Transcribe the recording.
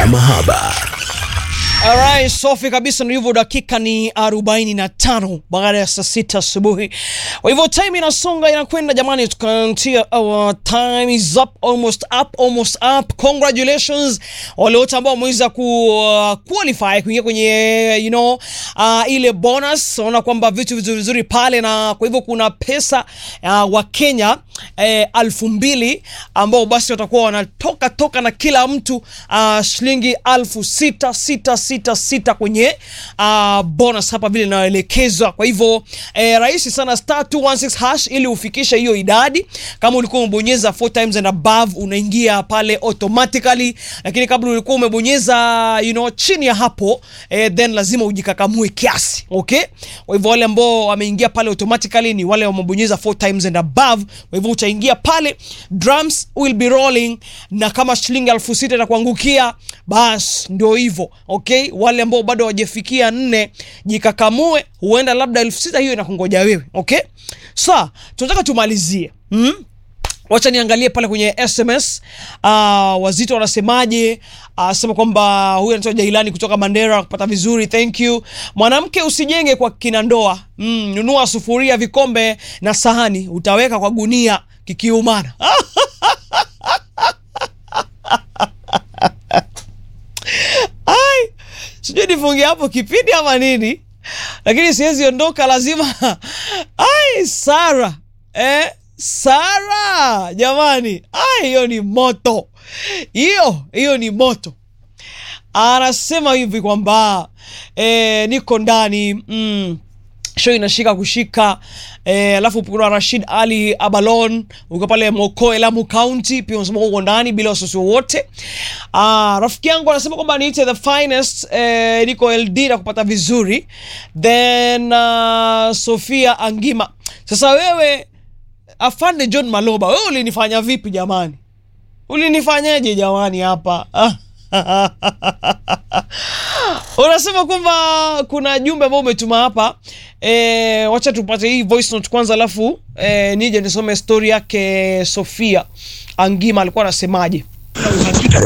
ya mahaba. Alright, safi kabisa ndio hivyo, dakika ni 45 baada ya saa sita asubuhi. Kwa hivyo time inasonga inakwenda, jamani, tukantia our time is up, almost up, almost up. Congratulations wale wote ambao wameweza ku uh, qualify kuingia kwenye you know uh, ile bonus. Naona kwamba vitu vizuri vizuri pale, na kwa hivyo kuna pesa uh, wa Kenya eh, alfu mbili ambao basi watakuwa wanatoka toka na kila mtu uh, shilingi alfu sita sita sita sita kwenye uh, bonus hapa vile inaelekezwa. Kwa hivyo eh, rahisi sana star 216 hash ili ufikishe hiyo idadi. Kama ulikuwa umebonyeza 4 times and above unaingia pale automatically, lakini kabla ulikuwa umebonyeza you know, chini ya hapo eh, then lazima ujikakamue kiasi okay. Kwa hivyo wale ambao wameingia pale automatically ni wale wamebonyeza 4 times and above. Kwa hivyo utaingia pale, drums will be rolling, na kama shilingi elfu sita itakuangukia bas ndio hivyo okay. Wale ambao bado hawajafikia nne, jikakamue, huenda labda elfu sita hiyo inakungoja wewe okay. Sa tunataka tumalizie mm? Wacha niangalie pale kwenye SMS. Uh, wazito wanasemaje? Uh, sema kwamba huyu anaitwa Jailani kutoka Mandera kupata vizuri, thank you. Mwanamke usijenge kwa kina ndoa mm, nunua sufuria, vikombe na sahani, utaweka kwa gunia kikiumana. Ai, sijui nifunge hapo kipindi ama nini, lakini siwezi ondoka, lazima ai Sara eh? Sara jamani, ai, hiyo ni moto, hiyo hiyo ni moto. Anasema hivi kwamba eh, niko ndani mm, show inashika kushika eh, alafu kuna Rashid Ali Abalon uko pale Mokoe Lamu County, pia unasema uko ndani bila wasiwasi wowote. Ah, rafiki yangu anasema kwamba niite the finest eh, niko LD na kupata vizuri then uh, Sofia Angima. Sasa wewe Afande John Maloba, wewe ulinifanya vipi jamani? Ulinifanyaje jamani hapa? Unasema kwamba kuna jumbe ambao umetuma hapa e, wacha tupate hii voice note kwanza, alafu e, nije nisome story yake Sofia Angima alikuwa anasemaje.